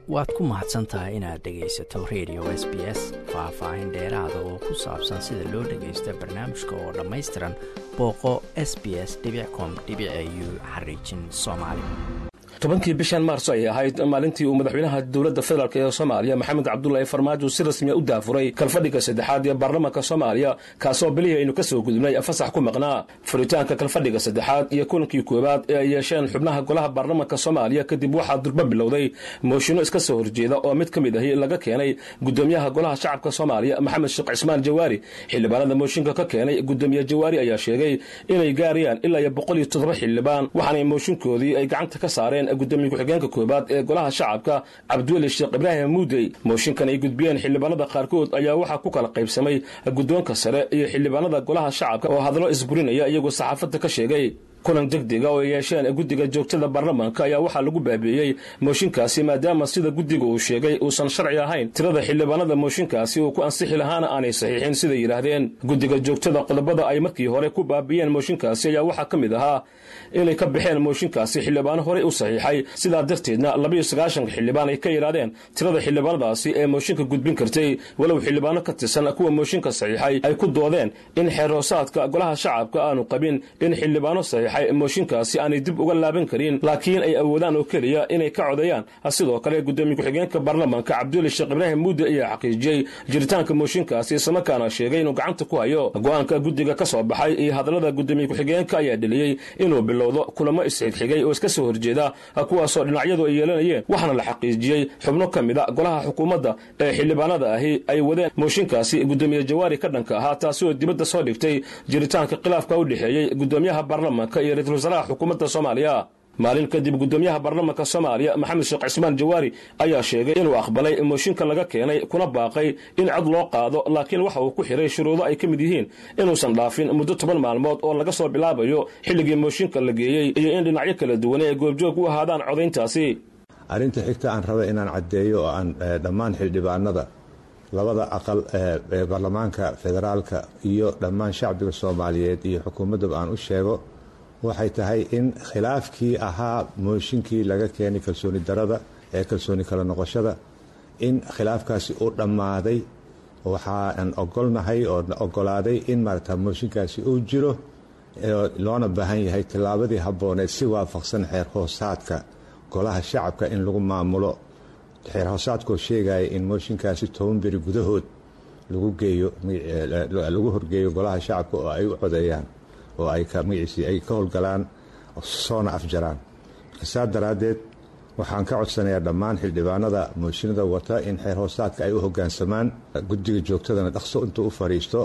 waad ku mahadsan tahay inaad dhegaysato radio s b s faah-faahin dheeraada oo ku saabsan sida loo dhagaysto barnaamijka oo dhammaystiran booqo s b s com u xariijin soomaali tobankii bishan maarso ayay ahayd maalintii uu madaxweynaha dowladda federaalk ee soomaaliya maxamed cabdulaahi farmaajo si rasmiya u daafuray kalfadhiga saddexaad ee baarlamaanka soomaaliya kaasoo bilihii aynu ka soo gudubnay fasax ku maqnaa furitaanka kalfadhiga saddexaad iyo kulankii koowaad ee ay yeesheen xubnaha golaha baarlamaanka soomaaliya kadib waxaa durba bilowday mooshinno iska soo horjeeda oo mid ka mid ahi laga keenay gudoomiyaha golaha shacabka soomaaliya maxamed sheekh cismaan jawaari xildhibaanada mooshinka ka keenay gudoomiye jawaari ayaa sheegay inay gaarayaan ilaa iyo boqol iyo toddoba xildhibaan waxaanay mooshinkoodii ay gacanta ka saareen gudoomiye ku-xigeenka koobaad ee golaha shacabka cabdiweli sheekh ibraahim muudey mooshinkan ay gudbiyeen xildhibaanada qaarkood ayaa waxaa ku kala qaybsamay guddoonka sare iyo xildhibaanada golaha shacabka oo hadallo isburinaya iyagoo saxaafadda ka sheegay kulan degdega oo ay yeesheen guddiga joogtada baarlamaanka ayaa waxaa lagu baabi'iyey mooshinkaasi maadaama sida guddiga uu sheegay uusan sharci ahayn tirada xildhibaanada mooshinkaasi uu ku ansixi lahaana aanay saxiixin siday yidhaahdeen guddiga joogtada qodobada ay markii hore ku baabi'iyeen mooshinkaasi ayaa waxaa ka mid ahaa inay ka baxeen mooshinkaasi xildhibaano horey u saxiixay sidaa darteedna labayo sagaashanka xildhibaan ay ka yidhaahdeen tirada xildhibaanadaasi ee mooshinka gudbin kartay walow xildhibaano ka tirsan kuwa mooshinka saxiixay ay ku doodeen in xeerhoosaadka golaha shacabka aanu qabin in xildhibaano saxiixay mooshinkaasi aanay dib uga laaban karin laakiin ay awoodaan oo keliya inay ka codeeyaan sidoo kale gudoomiye ku-xigeenka baarlamaanka cabdiweli sheekh ibraahim muudde ayaa xaqiijiyey jiritaanka mooshinkaasi islamarkaana sheegay inuu gacanta ku hayo go-aanka guddiga ka soo baxay iyo hadallada gudoomiye ku-xigeenka ayaa dheliyey inuu bilowdo kulamo isxigxigay oo iska soo horjeeda kuwaasoo dhinacyadu ay yeelanayeen waxaana la xaqiijiyey xubno ka mid a golaha xukuumadda ee xildhibaanada ahi ay wadeen mooshinkaasi gudoomiye jawaari ka dhanka ahaa taasi oo dibadda soo dhigtay jiritaanka khilaafka u dhexeeyey gudoomiyaha baarlamaanka iyo ra-iisul wasaaraha xukuumadda soomaaliya maalin kadib gudoomiyaha baarlamaanka soomaaliya maxamed sheekh cismaan jawaari ayaa sheegay inuu aqbalay mooshinka laga keenay kuna baaqay in cod loo qaado laakiin waxa uu ku xiray shuruudo ay ka mid yihiin inuusan dhaafin muddo toban maalmood oo laga soo bilaabayo xilligii mooshinka la geeyey iyo in dhinacyo kala duwane ay goobjoog u ahaadaan codayntaasi arrinta xigta aan raba inaan caddeeyo oo aan dhammaan xildhibaanada labada aqal ee baarlamaanka federaalka iyo dhammaan shacbiga soomaaliyeed iyo xukuumaddaba aan u sheego waxay tahay in khilaafkii ahaa mooshinkii laga keenay kalsooni darada ee kalsooni kala noqoshada in khilaafkaasi uu dhammaaday waxaan ogolnahay oo ogolaaday in maarata mooshinkaasi uu jiro loona baahan yahay tillaabadii habbooneed si waafaqsan xeer hoosaadka golaha shacabka in lagu maamulo xeer hoosaadkoo sheegaya in mooshinkaasi toban beri gudahood lagu geeyo lagu horgeeyo golaha shacabka oo ay u codeeyaan oo ay magaciisii ay ka howlgalaan soona afjaraan marka saa daraaddeed waxaan ka codsanayaa dhammaan xildhibaanada mooshinada wata in xeer hoosaadka ay u hoggaansamaan guddiga joogtadana dhaqso intuu u fadhiisto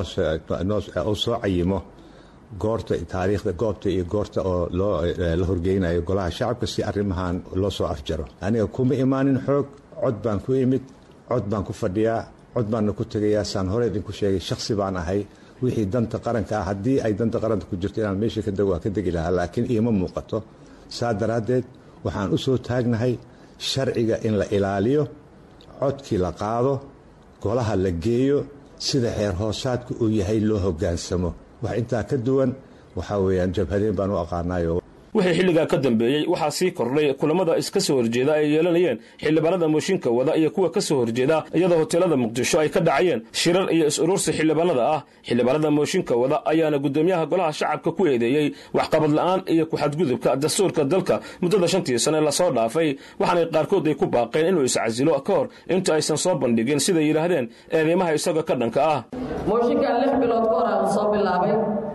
uu soo cayimo goorta taariikhda goobta iyo goorta oo la horgeynayo golaha shacabka si arrimahan loo soo afjaro aniga kuma imaanin xoog cod baan ku imid cod baan ku fadhiyaa cod baanna ku tegayaa saan hore idinku sheegay shaksi baan ahay wixii danta qaranka ah haddii ay danta qaranka ku jirto inaan meesha waa ka degi lahaa laakiin iima muuqato saa daraaddeed waxaan u soo taagnahay sharciga in la ilaaliyo codkii la qaado golaha la geeyo sida xeer hoosaadku uu yahay loo hoggaansamo wax intaa ka duwan waxaa weeyaan jabhadeen baan u aqaanayo wixii xilligaa ka dambeeyey waxaa sii kordhay kulamada iska soo horjeeda ay yeelanayeen xildhibaanada mooshinka wada iyo kuwa ka soo horjeeda iyadoo hoteelada muqdisho ay ka dhacayeen shirar iyo is-urursi xildhibaanada ah xildhibaanada mooshinka wada ayaana gudoomiyaha golaha shacabka ku eedeeyey waxqabad la'aan iyo ku-xadgudubka dastuurka dalka muddada shantii sane lasoo dhaafay waxaanay qaarkood ay ku baaqeen inuu iscasilo ka hor inta aysan soo bandhigin siday yidhaahdeen eedeymaha isaga ka dhanka ah mooshinkan lix bilood ka hor aan soo bilaabay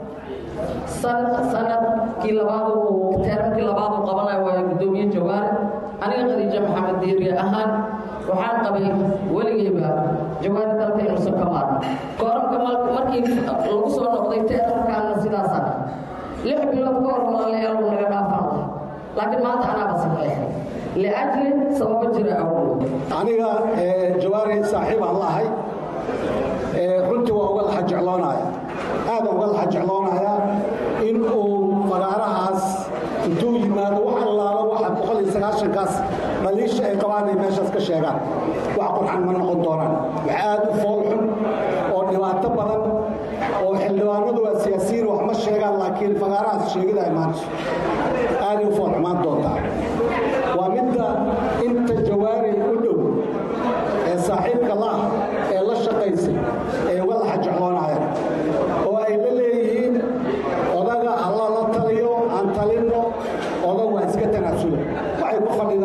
sanadkii labaad uu teerankii labaad uu qabanayo waa gudoomiye jawaare aniga khadiijo maxamed diiriye ahaan waxaan qabay weligeyba jawaari dalka inuusan ka maarno kooramka markii lagu soo noqday teerankaana sidaasa lix bilood ka hor walaalayaal uu naga dhaafan laha laakiin maanta anaaba saxeexay liajli sababo jira awood aniga jawaari saaxiib aan lahay runtii waa uga laxa jecloonaya aadaan uga laxa jecloonayaa in uu fagaarahaas intuu yimaado wax allaala waxa boqol iyo sagaashankaas dhaliisha ay qabaan ay meeshaas ka sheegaan wax qurxan ma noqon doonaan wax aad u fool xun oo dhibaato badan oo xildhibaanadu waa siyaasiyiin wax ma sheegaan laakiin fagaarahaas sheegida imaanayso aaday u fool xumaan doontaa waa midda inta jawaari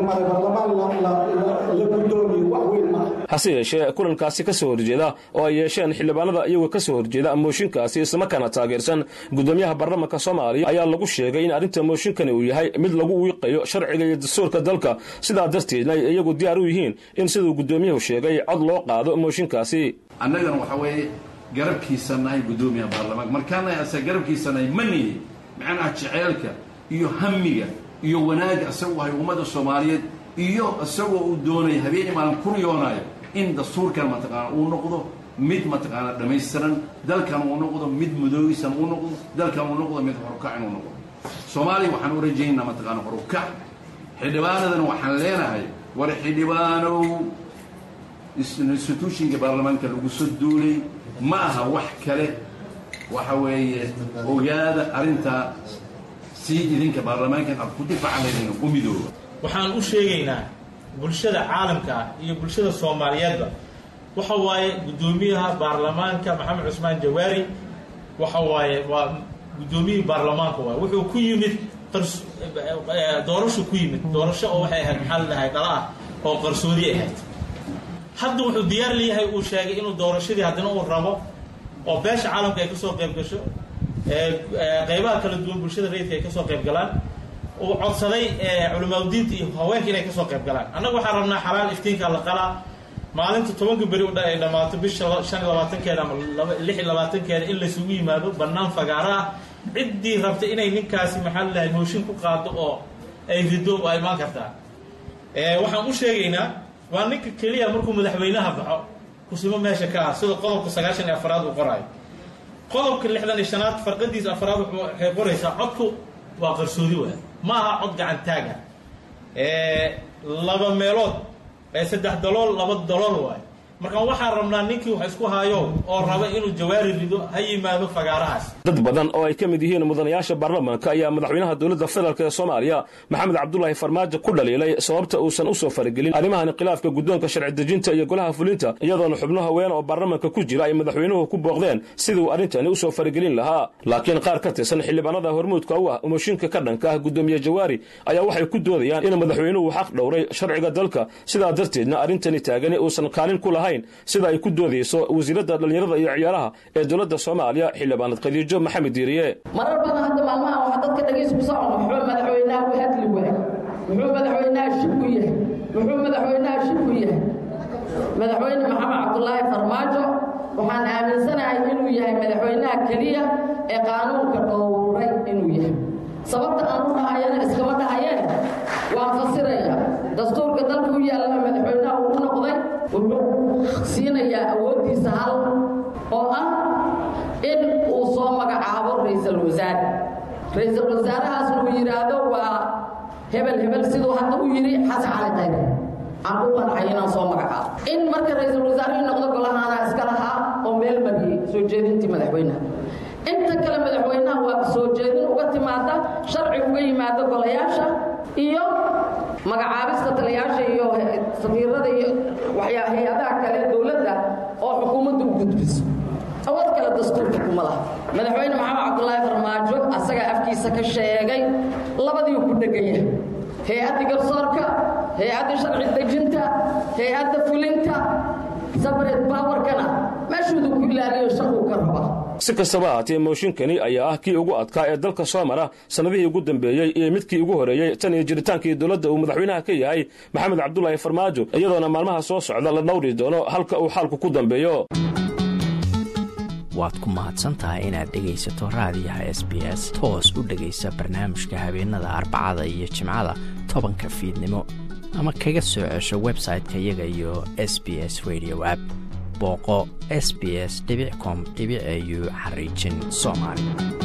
maray baarlamaan la guddoomiyo wax weyn maaha hase yeeshee kulankaasi ka soo horjeeda oo ay yeesheen xildhibaanada iyagoo ka soo horjeeda mooshinkaasi islamarkaana taageersan guddoomiyaha baarlamanka soomaaliya ayaa lagu sheegay in arrinta mooshinkani uu yahay mid lagu wiiqayo sharciga iyo dastuurka dalka sidaa darteedna ay iyagu diyaar u yihiin in siduu guddoomiyuhu sheegay cod loo qaado mooshinkaasi annagana waxa weeye garabkiisa nahay guddoomiyaha baarlamaanka markaanahay ase garabkiisa nahay manihi macnaha jeceelka iyo hamiga iyo wanaagga isagu ahay ummadda soomaaliyeed iyo isagoo uu doonaya habeen imaalan ku riyoonayo in dastuurkan mataqaana uu noqdo mid mataqaana dhammaystiran dalkan uu noqdo mid mudoogisan uu noqdo dalkan uu noqdo mid horukac inuu noqdo soomaaliya waxaan u rajaynaa mataqaana horukac xildhibaanadana waxaan leenahay war xildhibaanow institutionka baarlamaanka lagu soo duulay ma aha wax kale waxa weeye ogaada arrintaa sii idinka baarlamaankan aad ku difaacanayna u midooba waxaan u sheegaynaa bulshada caalamka ah iyo bulshada soomaaliyeedba waxa waaye guddoomiyaha baarlamaanka maxamed cusmaan jawaari waxa waaye waa guddoomiyihii baarlamaanka waay wuxuu ku yimid doorasho ku yimid doorasho oo waxay ahayd maxaa la dhahay dhala ah oo qarsoodi ahayd hadda wuxuu diyaar leeyahay uu sheegay inuu doorashadii haddana uu rabo oo beesha caalamka ay kasoo qayb gasho qeybaha kala duwan bulshada rayidka ay kasoo qayb galaan uu codsaday culimaadudiinta iyo haweenka inay kasoo qayb galaan annaga waxaan rabnaa xalaal iftiinka la qalaa maalinta tobanka beri ay dhammaato bisha shan iyo labaatankeeda ama lix iyo labaatankeeda in laysugu yimaado bannaan fagaaro ah ciddii rabta inay ninkaasi maxaa lalahay mooshin ku qaado oo ay rido waa imaan kartaa waxaan u sheegaynaa waa ninka keliya markuu madaxweynaha baxo kusimo meesha ka ah sida qodobka sagaashan iyo afaraad uu qoraayo qodobka lixdan iyo shanaad farqadiisa afaraad waxay qoraysaa codku waa qarsoodi waay ma aha cod gacan taaga laba meelood saddex dalool laba dalool waay markaan waxaan rabnaa ninkii wax isku haayo oo raba inuu jawaari rido ha yimaado fagaarahaas dad badan oo ay ka mid yihiin mudanayaasha baarlamaanka ayaa madaxweynaha dowladda federaalk ee soomaaliya maxamed cabdulaahi farmaajo ku dhaliilay sababta uusan u soo faragelin arrimahan khilaafka guddoonka sharci dejinta iyo golaha fulinta iyadoona xubno haween oo baarlamaanka ku jira ay madaxweynuhu ku booqdeen sidii uu arrintani u soo faragelin lahaa laakiin qaar ka tirsan xildhibaanada hormuudka u ah mooshinka ka dhanka ah guddoomiye jawaari ayaa waxay ku doodayaan in madaxweynuhu xaq dhowray sharciga dalka sidaa darteedna arrintani taagani uusan kaalin ku lahayn sida ay ku doodayso wasiiradda dhallinyarada iyo ciyaaraha ee dowladda soomaaliya xildhibaanad khadiijo maxamed diiriye marar badan hadda maalmaha waxaa dadka dhagiis ku socon muxuu madaxweynaha u hadli waay muxuu madaxweynaha shib ku yahay muxuu madaxweynaha shib ku yahay madaxweyne maxamed cabdulaahi farmaajo waxaan aaminsanahay inuu yahay madaxweynaha keliya ee qaanuunka dhowray inuu yahay sababta aan u dhahayana iskama dhahayeen waan fasirayaa dastuurka dalka u yaallana madaxweynaha uu u noqday wuxuu siinayaa awooddiisa hal oo ah in uu soo magacaabo ra-iisul wasaare ra-iisul wasaarahaasna uu yidhaahdo waa hebel hebel siduu hadda u yidhi xasan cali qayre aan u qancay inaan soo magacaabo in marka ra-iisul wasaarihii noqdo golahaana iska lahaa oo meel mariyey soo jeedintii madaxweynaha inta kale madaxweynaha waa soo jeedin uga timaada sharci uga yimaado golayaasha iyo magacaabista taliyaasha iyo safiirada iyo waxyaa hay-adaha kale dowladda oo xukuumadda u gudbiso awood kale dastuurka kuma laha madaxweyne maxamed cabdulaahi farmaajo asagaa afkiisa ka sheegay labadiiu ku dheganya hay-adda garsoorka hay-adda sharci dejinta hay-adda fulinta sabred bawarkana meeshuudu ku ilaaliyo shaquu ka rabaa si kastaba ahaatee mooshinkani ayaa ah kii ugu adkaa ee dalka soo mara sannadihii ugu dambeeyey iyo midkii ugu horreeyey tan iyo jiritaankii dowladda uu madaxweynaha ka yahay maxamed cabdulaahi farmaajo iyadoona maalmaha soo socda la dhowri doono halka uu xaalku ku dambeeyo waad ku mahadsantahay inaad dhegaysato raadiyaha s b s toos u dhegaysa barnaamijka habeenada arbacada iyo jimcada tobanka fiidnimo ama kaga soo cesho website-ka iyaga iyo s b s radio app booqo s b s com au xariijin soomaali